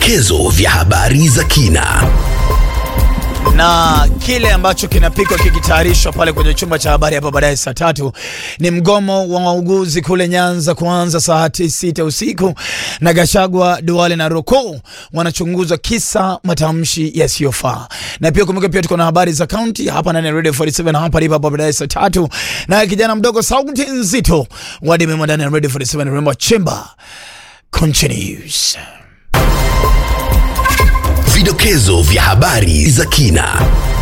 vidokezo vya habari za kina na kile ambacho kinapikwa kikitayarishwa pale kwenye chumba cha habari hapa baadaye saa tatu ni mgomo wa wauguzi kule Nyanza kuanza saa sita usiku, na Gashagwa, Duale na Roko wanachunguzwa kisa matamshi yasiyofaa. Na pia kumbuka, pia tuko na habari za kaunti hapa ndani ya Radio 47 hapa lipa hapa baadaye saa tatu, na kijana mdogo sauti nzito wadimema ndani ya Radio 47 remember chamber continues. Vidokezo vya habari za kina